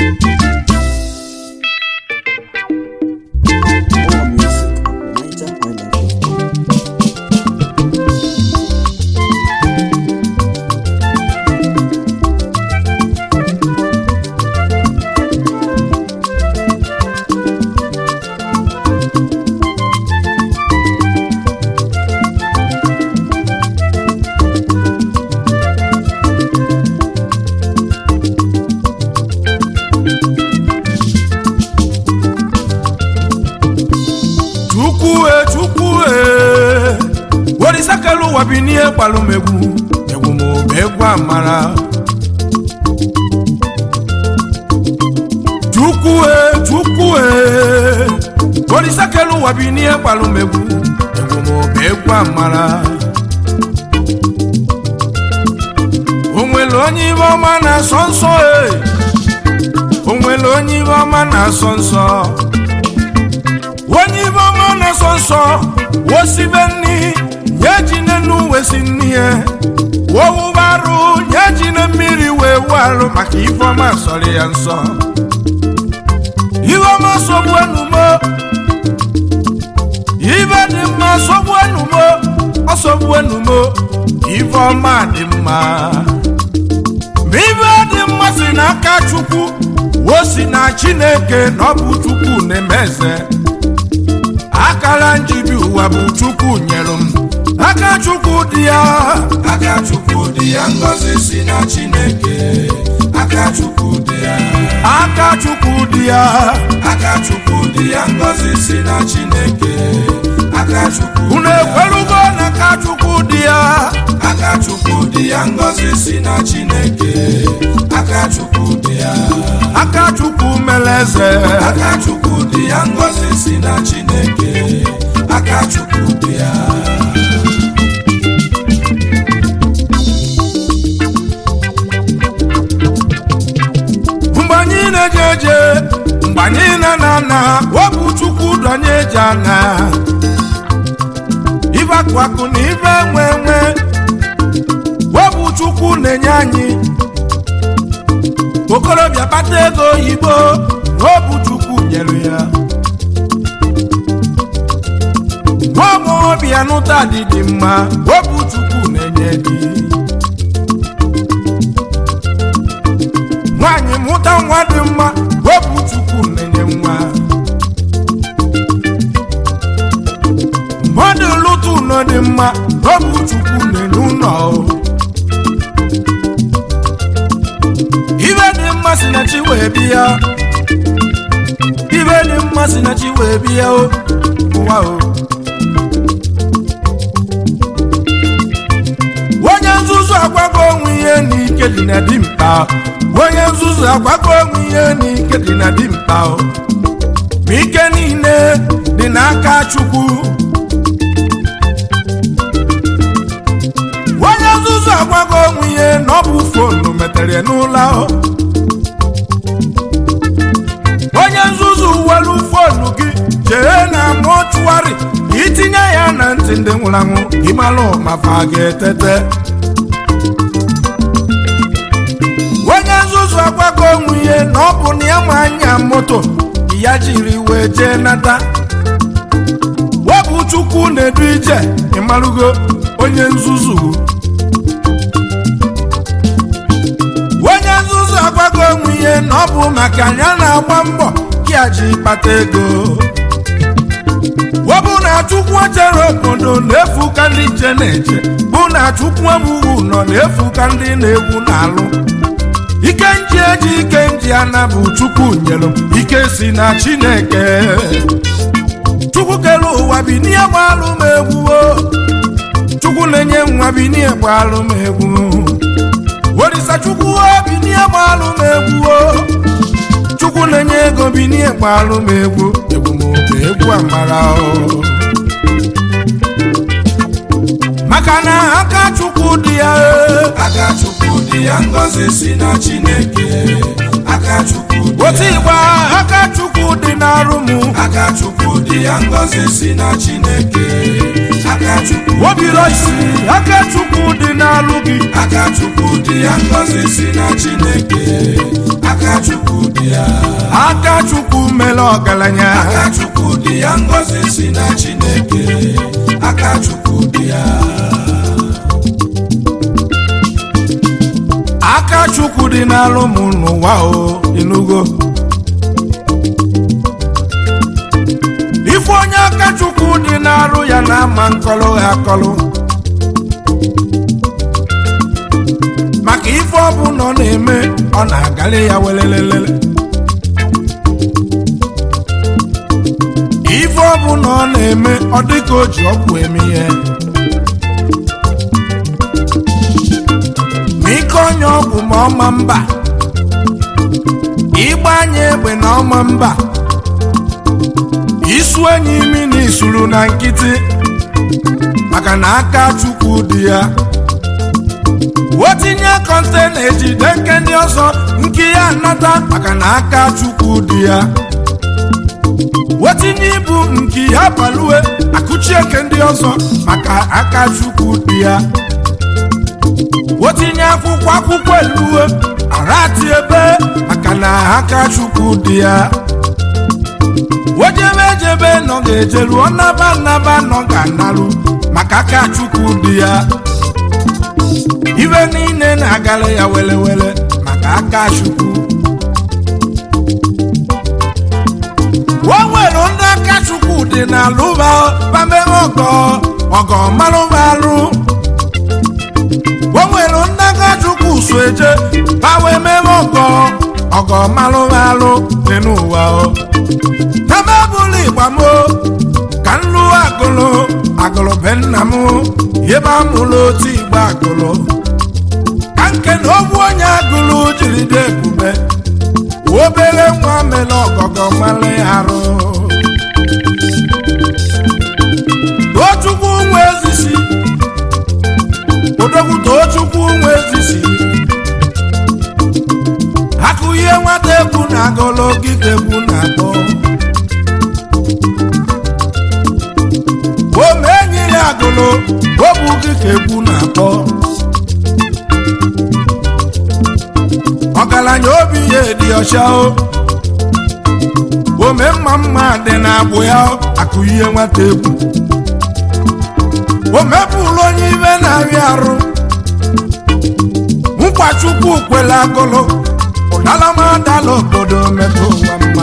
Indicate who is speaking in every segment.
Speaker 1: More music at NigerHighlife.com.
Speaker 2: chukwu e chukwu e orisakelu ụwa bi n'ihe gbalụ m egwu egwu m bụ egwu amara chukwu e chukwu e orisakelu ụwa bi n'ihe gbalụ m egwu egwu m bụ egwu amara o nwere onye ibe ọma na-asọ nsọ e o nwere onye ibe ọma na-asọ nsọ onye ibe ọma na-asọ nsọ wosibe nni nye ji n'enu wesi nni ya wowubarụ nye ji na mmiri wee wu arụ maka ife ọma sọrọ ya nsọ ife ọma sọgbu enumo ibe dị mma sọgbu enumo ọsọgbu enumo ife ọma dị mma ma ibe dị mma si n'aka chukwu o si na chineke na ọ bụ chukwu na-eme eze akara njibi ụwa bụ chukwu nyere m aka chukwu dị ya
Speaker 3: aka chukwu dị ya ngọzi si na chineke aka chukwu dị ya
Speaker 2: aka chukwu dị ya
Speaker 3: aka chukwu dị ya ngọzi si na chineke aka chukwu
Speaker 2: unu ekwelugo na aka chukwu dị ya
Speaker 3: aka chukwu dị ya ngọzi si na chineke aka chukwu dị ya
Speaker 2: aka chukwu mere eze
Speaker 3: aka chukwu dị ya ngọzi si na chineke aka chukwu dị ya
Speaker 2: mgbe anyị na-eje eje mgbe anyị na-ana ana wepụ chukwu dọnye eji ana ibe akụ akụ na ibe nwe nwe wepụ chukwu na-enye anyị okorobịa kpata ego oyibo wepụ chukwu nyere ya nwa agbọghọbịa nụta dị dị mma wepụ chukwu na-enye di nwaanyị mụta nwa dị mma wepụ chukwu na-enye nwa mmadụ lụta ụlọ dị mma wepụ chukwu na-enye ụlọ ibe dị mma si na chi wee bịa ibe dị mma si na chi wee bịa o ụwa o onye nzuzu agwago onwe ihe n'ike dị na dimkpa onye nzuzu agwago onwe ihe n'ike dị na dimkpa o ma ike niile dị n'aka chukwu onye nzuzu agwago onwe ihe na ọ bụ fonu metere n'ụlọ o onye nzuzu welu fonu gị jee na mọchụwarị itinye ya na ntị ndị nwụrụ anwụ ịmalụ mafa ga-etete onye nzuzu agwago onwe ihe na ọ bụ na ya ma anya moto ya jiri wee jee nata wepụ chukwu na-edu ije ịmalụgo onye nzuzu onye nzuzu agwago onwe ihe na ọ bụ maka ya na-agba mbọ ka ji kpata ego wọbụ na chukwu echere obodo na-efu ka ndị nche na-eche bụ na chukwu emuwu nọ na-efu ka ndị na-egwu na-alụ ike nji eji ike nji ana bụ chukwu nyere m ike si na chineke chukwu kere ụwa bi n'ihe gbalụ m egwu o chukwu na-enye nwa bi n'ihe gbalụ m egwu orisa chukwu obi n'ihe gbalụ m egwu o chukwu na-enye ego bi n'ihe gbalụ m egwu egwu m oge egwu amara o maka na aka chukwu dị ya e.
Speaker 3: aka chukwu dị ya ngọzi si na chineke aka chukwu dị
Speaker 2: otu igba aka chukwu dị n'arụ m
Speaker 3: aka chukwu dị ya ngọzi si na chineke aka chukwu
Speaker 2: obiro isi aka chukwu dị n'alụ gị
Speaker 3: aka chukwu dị ya ngọzi si na chineke aka chukwu dị ya
Speaker 2: aka chukwu mere ọgaranya
Speaker 3: aka chukwu dị ya ngọzi si na chineke aka chukwu dị ya
Speaker 2: aka chukwu dị n'alụ m n'ụwa o inugo ife onye aka chukwu dị n'arụ ya na-ama nkọlụ ha akọlụ maka ife ọbụla ọ na-eme ọ na-agali ya welelelele ife ọbụla ọ na-eme ọ dịka o ji ọgwụ eme ihe ma ike onye ọgwụ ma ọma mba ịgba anya egbe na ọma mba isu enyi imi na isuru na nkịtị maka na aka chukwu dị ya wetinye kọntena ejide nke ndị ọzọ nke ya nata maka na aka chukwu dị ya wetinye ibu nke ya balue akụchi eke ndị ọzọ maka aka chukwu dị ya wetinye akwụkwọ akwụkwọ eluwe arati ebe maka na aka chukwu dị ya wejebe ejebe nọ ga-ejeru ọnaba nnaba nọ ga-analụ maka aka chukwu dị ya ibe niile na-agara ya welewele maka aka chukwu o nwere ndị aka chukwu dị n'alụba bamebe ọgọ ọgọ malụba alụ o nwere ndị aka chukwu so eje bawe mebe ọgọ ọgọ malụba alụ dị n'ụwa o ebe bụla ịgbamo ka nlụ agụlụ agụlụ be nna m ebe amụlụ otu igbo agụlụ ka nke na ogwu onye agụlụ jiri dị ebube obere nwa mere ọgọgọ nwale arụ tochukwu nwe ezisi odogwu tochukwu nwe ezisi akụ ihe nwata egwu na agụlụ ogige egwu na atọ ome enyiri agụlụ obu ogige egwu na atọ ọgaranya obi ya dị ọcha o ome mma mma dị na-agbụ ya akụ ihe nwata egwu o mepụrụ onye ibe na-arịa arụ nkwa chukwu kwere agụlụ ụdalamadala obodo mepe ụwa mma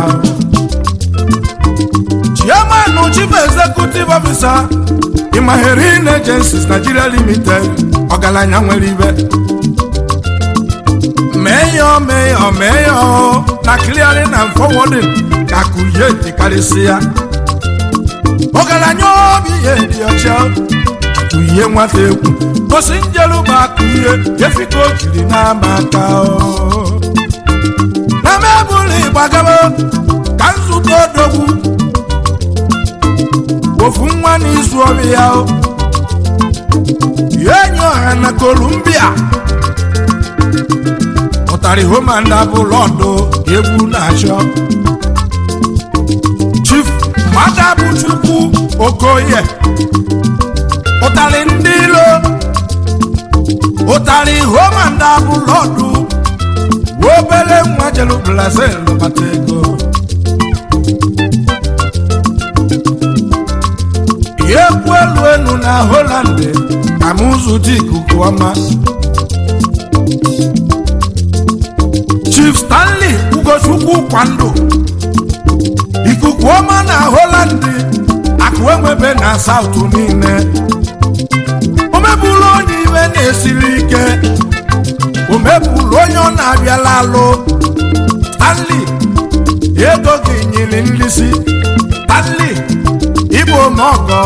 Speaker 2: chairman chief executive officer imaherin agencies nigeria limited ọgaranya nwere ibe meyo meyo meyo na clearing and forwarding ka akụye dịkarịsị ya ọgaranya obi ihe dị ọcha akụye nwata egwu gosi njelụba akụye efika o jiri n'ama aka na mebụlụ ịgbagaba ka nzukọ odogwu ofu nwa n'izu ọrụ ya enyi ọha na kolumbia ụtarị homanda bụ lọdụ egwu na-achọ chief mmadụ chukwu okoye ụtarị ndị ilo ụtarị homanda bụ lọdụ obere nwa jelu brazil bata ego ekwu elu enu na holand ka m zụta ikuku ọma chief stanley ugochukwu kwando ikuku ọma na holand akụ enwebe na saụtụ niile omebụlụ onye ibe na-esiri ike omebụlụ onye ọ na-abịala alụ stanley ego gị nyere nlisi stanley ịbụ omeọgọ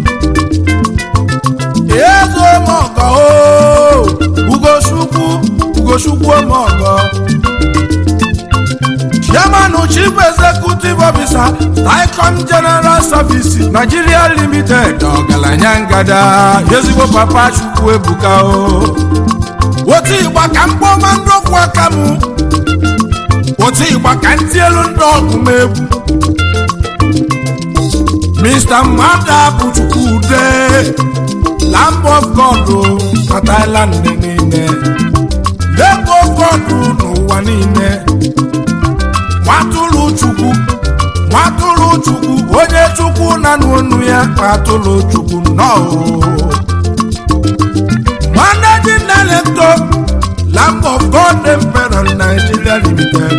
Speaker 2: ego omeọgọ o ugochukwu ugochukwu omeọgọ chairman chief executive officer icon general service nigeria limited ọgaranya ngada ezigbo papa chukwu ebuka o otu ịgba ka mkpọma ndọkwu aka m otu ịgba ka ntị elu ndị ọgụ m egwu mr mmada bụ chukwude lamb of god na thailand niile lamb of god n'ụwa niile na n'onu ya atụlụ chukwu nnọọ managing director lamb of god emperor nigeria limited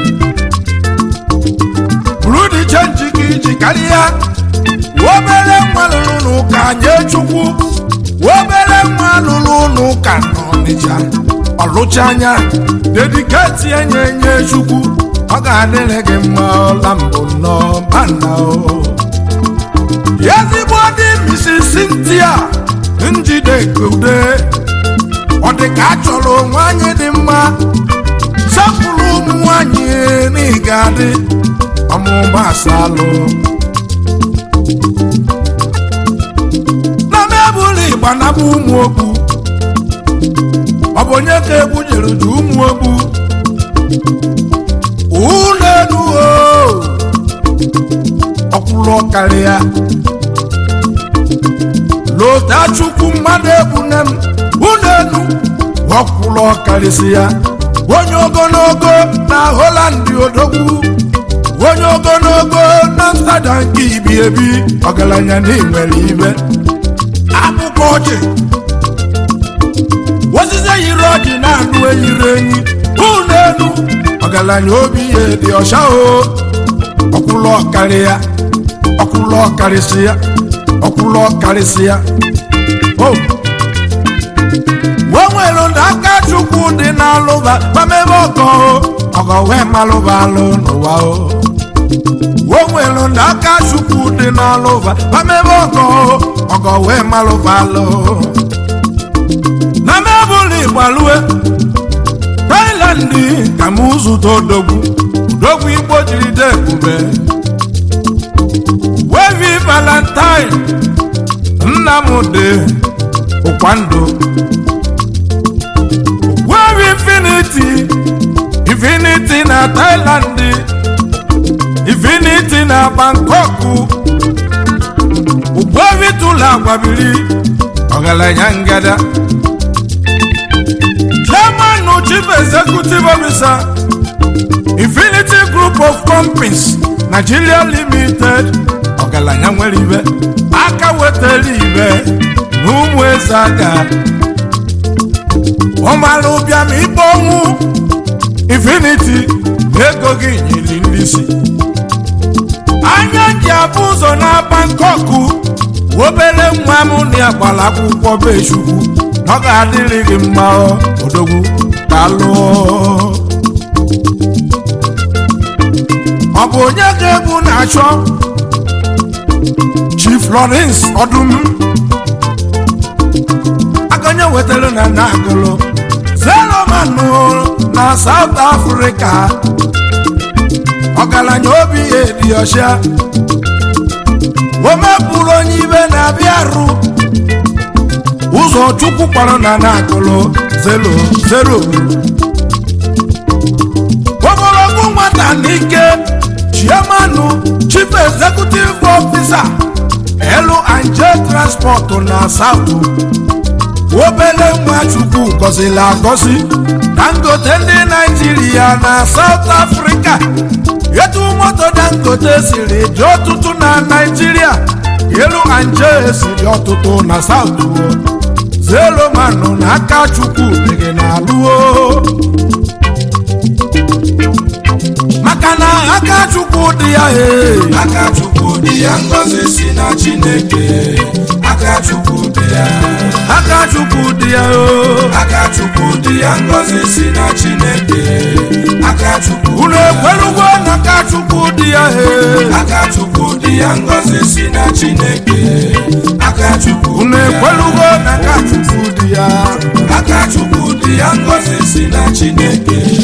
Speaker 2: buru dị chenji gị iji karịa obere nwa lụrụ n'ụka nye chukwu obere nwa lụrụ n'ụka n'ọnịcha ọlụcha anya dediketi enye enye chukwu ọ ga-adịrị gị mma ọla mbụ nnọọ mana o ezigbo dị misi Cynthia njide kude ọ dị ka a chọrọ onwe anyị dị mma sapụrụ ụmụ nwanyị n'ịga dị ọmụma asalụ na mebụlụ ịgba na bụ ụmụ okwu ọ bụ onye ka egwu jere ju ụmụ okwu ụlọ elu o ọkwụlụ karịa lota chukwu mmadụ ebune m ụlọ elu ọkwụlụ karịsị ya onye ogologo na holand odogwu onye ogologo na nsada nke ibi ebi ọgaranya na nwere ibe akwụkwọ ọjị osisi yiri ọjị na-anụ eyiri enyi ụlọ elu ọgaranya obi ya dị ọcha o ọkwụlụ ọkarịa ọkwụlụ ọkarịsị ya ọkwụlụ ọkarịsị ya o o nwere ndị aka chukwu dị n'alụba mamebe ọgọ ọgọ wee malụba alụ n'ụwa o o nwere ndị aka chukwu dị n'alụba mamebe ọgọ ọgọ wee malụba alụ na mebụlụ igbalue Thailand ka m zụta odogwu odogwu igbo jiri de ebube wevi valentine nnamdị ụkwandụ wevi infinity infinity na Thailand infinity na Bangkok ugwevi tụlụ agwabiri ọgaranya ngada chairman chief executive officer infinity group of companies nigeria limited ọgaranya nwere ibe aka wetara ibe na ụmụ eze aka ọmara ụbịam ikpe ọnwụ infinity ego gị nyiri nrisi anya ji abụ ụzọ na Bangkok obere nwa m na ya gbara akwụkwọ be chukwu ọ ga-adịrị gị mma odogwu ka lụọ ọ bụ onye ka egwu na-achọ Chief Florence ọdụm akanye wetara na nagụlụ zeromanụ na South Africa ọgaranya obi ya dị ọcha o mepụrụ onye ibe na-abịa arụ ụzọ chukwu kpọrọ na na-akụlụ zero zero ogologo nwata n'ike chiamanụ chief executive officer elu anje transport na south obele nwa chukwu gọziri agọzi dangote ndị naijiria na south africa etu moto dangote siri dị ọtụtụ na naijiria elu anje siri ọtụtụ na south zero manụ na aka chukwu dịghị n'alụo maka na aka chukwu dị ya ee
Speaker 3: aka chukwu dị ya ngọzi si na chineke aka chukwu dị ya
Speaker 2: aka chukwu dị ya o
Speaker 3: aka chukwu dị ya ngọzi si na chineke aka chukwu
Speaker 2: unu ekwelugo na aka chukwu dị ya ee
Speaker 3: aka chukwu dị ya ngọzi si na chineke aka chukwu
Speaker 2: unu
Speaker 3: dị ya
Speaker 2: ekwelugo na aka chukwu dị ya
Speaker 3: aka chukwu dị ya ngọzi si na chineke